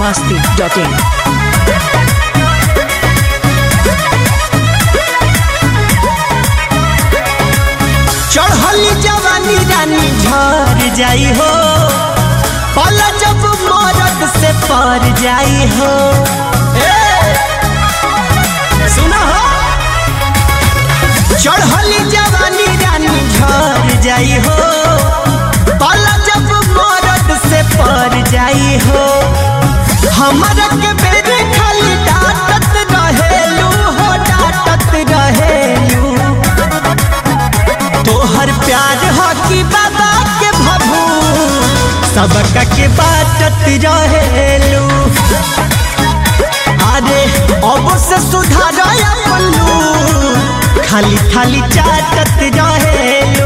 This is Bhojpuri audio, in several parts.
masti.in. चढ़ली जवानी रानी झर जाई हो पल जब मरद से पर जाई हो ए, सुना हो चढ़ली जवानी रानी झर जाई हो पल जब मरद से पर जाई हो हमरा के बेरे खाली डांटत रहेलू हो डांटत रहेलू तोहर प्यार हो कि बाबा के भभू सबका के बाटत रहेलू अरे अब से सुधार पल्लू खाली खाली चाटत रहेलू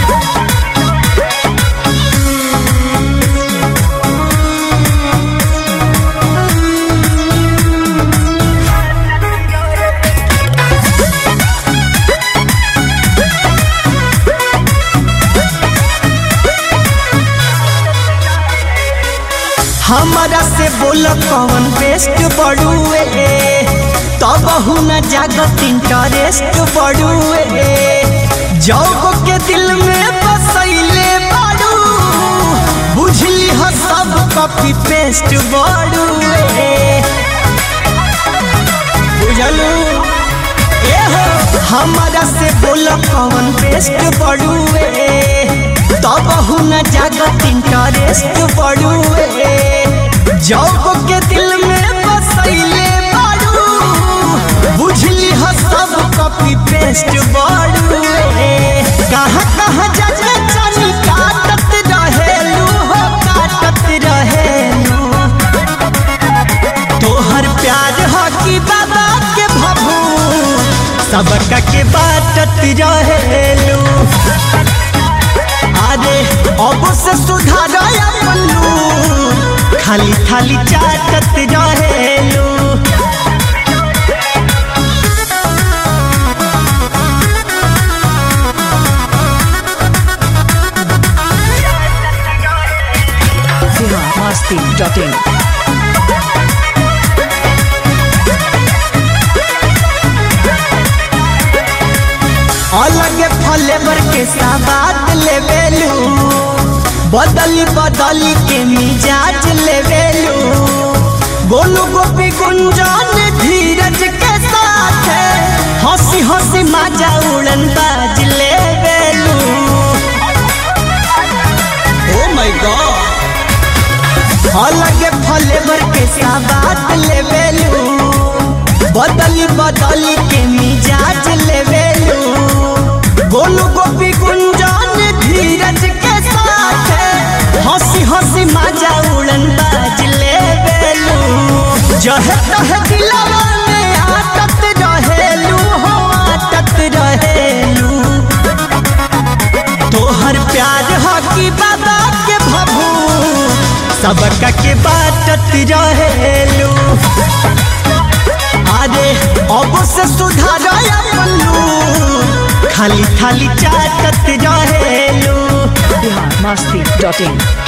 हमारा से बोल कौन बेस्ट बड़ुए तब न जागत इंटरेस्ट बड़ुए जौग के दिल में बसैले बाड़ू बुझली हो सब कॉपी पेस्ट बड़ुए बुझलू ए हो हमारा से बोल कौन बेस्ट बड़ुए तब न जागत इंटरेस्ट बड़ुए जौग के दिल में बसैले बाड़ू बुझली हो सब कॉपी पेस्ट बड़ुए कहाँ कहाँ जाके चली काटत रहेलू हो काटत रहेलू तोहर प्यार हो कि बाबा के भभू सबका के बाटत रहेलू अरे अब से सुधार पल्लू खाली खाली चाटत रहेलू Bihar masti.in. अलग फ्लेवर के सवाद लेवेलू बदली बदली के मिजाज लेवेलू गोलू गोपी गुंजन धीरज के साथ हंसी हंसी मजा उड़न बाज लेवेलू ओ माय गॉड अलग फ्लेवर के सवाद लेवेलू बदली बदली के मिजाज लेवेलू गोलू गोपी गुंजन धीरज के साथ हंसी हंसी मजा उड़न बाज लेवेलू जह तह दिलवा में आटत रहेलू हो आटत रहेलू तोहर प्यार हो कि बाबा के भभू सबका के बाटत रहेलू अरे अब से सुधार पल्लू खाली खाली चाटत रहेलू Bihar masti.in.